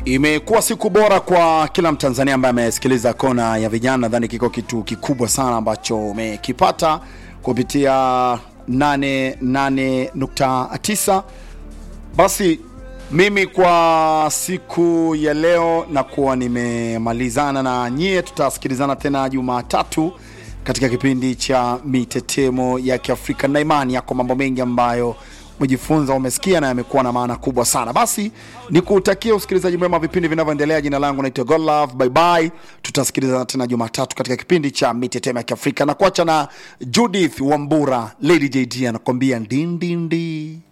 Imekuwa siku bora kwa kila Mtanzania ambaye amesikiliza kona ya vijana. Nadhani kiko kitu kikubwa sana ambacho umekipata kupitia 88.9. Basi mimi kwa siku ya leo nakuwa nimemalizana na nyie, tutasikilizana tena Jumatatu katika kipindi cha mitetemo ya Kiafrika na imani yako, mambo mengi ambayo umejifunza umesikia na yamekuwa na maana kubwa sana. Basi ni kutakia usikilizaji mwema wa vipindi vinavyoendelea. Jina langu naitwa Godlove, bye bye. Tutasikilizana tena Jumatatu katika kipindi cha mitetemo ya Kiafrika na kuacha na Judith Wambura, Lady JD anakuambia ndindindi.